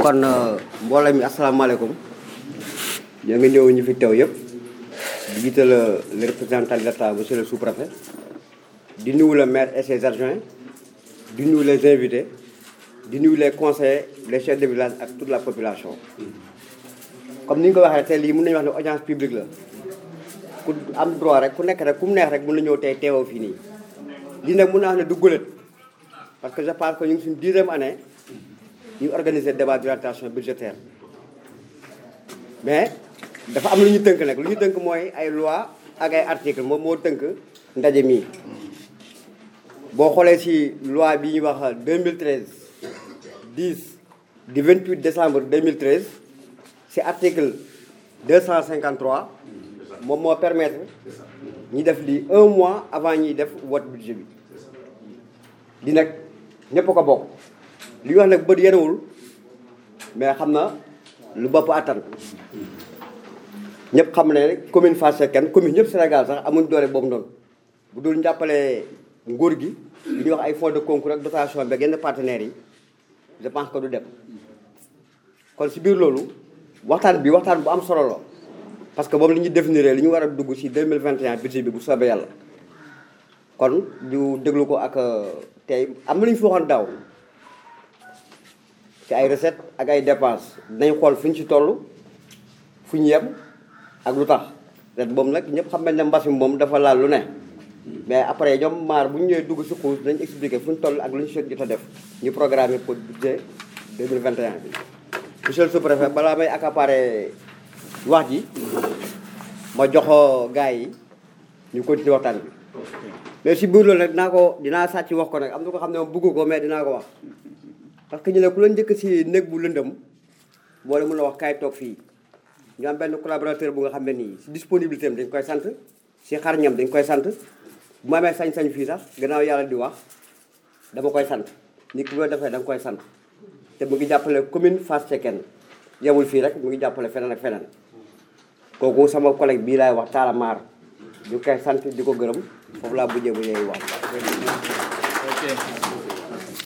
kon mbooloo mi asalaamaaleykum ñoo ngi ñëw ñu fi teew yëpp di jiital le représentant de l'État monsieur le sous-préfet di nuyu le maire et ses adjoints di nuyu les invités di nuyu les conseillers les chefs de village ak toute la population. comme ni ñu ko waxee tey lii mën nañu wax ne audience publique la ku am droit rek ku nekk rek ku mu neex rek mën na ñëw tey teewoo fii nii. lii nag mën naa wax ne du gulet parce que je pense que ñu ngi suñu dixième année ñu organiser débat d'orientation budgétaire mais dafa am lu ñu tënk nag lu ñu tënk mooy ay loi ak ay article moom moo tënk ndaje mii boo xoolee ci loi bi ñuy wax 2013 10 du 28 décembre 2013 ci article 253 moom moo permettre ñi def lii un mois avant ñuy def vote budget bi di nag ñëpp ko bokk li ñu wax nag bët yenewul mais xam na lu bopp attan ñëpp xam ne commune Fass Cekkeen commune ñëpp Sénégal sax amuñ doole boobu noonu bu dul njàppale nguur gi li ñuy wax ay fonds de concours ak dotation bi yenn partenaires yi je pense que du dem kon si biir loolu waxtaan bi waxtaan bu am solo la parce que moom li ñuy définir li ñu war a dugg ci 2021 budget bi bu soobee yàlla kon ñu déglu ko ak tey am na lu ñu fi waxoon daaw ci ay recettes ak ay dépenses dinañ xool fu ñu ci toll fu ñu yem ak lu tax ren boobu nag ñëpp xam nañ ne mbas mi moom dafa laal lu ne mais après ñoom maar bu ñu ñëwee dugg ci xuus dañ expliquer fu ñu toll ak lu ñu jot a def ñu programmer pour budget 2021 bi monsieur le sous-préfet balaa may accaparer wax ji ma joxo gars yi ñu continuer waxtaan bi mais si biir loolu nag dinaa ko dinaa sàcc wax ko nag am na ko xam ne moom bëggu ko mais dinaa ko wax parce que ñu ne ku la njëkk si néeg bu lëndëm boo la mën a wax kaay toog fii ñu am benn collaborateur bu nga xam ne nii si disponibilité am dañ koy sant si xarñam dañ koy sant bu ma amee sañ-sañ fii sax gannaaw yàlla di wax dama koy sant nit ki loo defee da nga koy sant te mu ngi jàppale commune Fass Cekkeen yemul fii rek mu ngi jàppale feneen ak feneen kooku sama collègue bii laay wax Talla Maar ñu koy sant di ko gërëm foofu laa bujjee bu ñuy wax.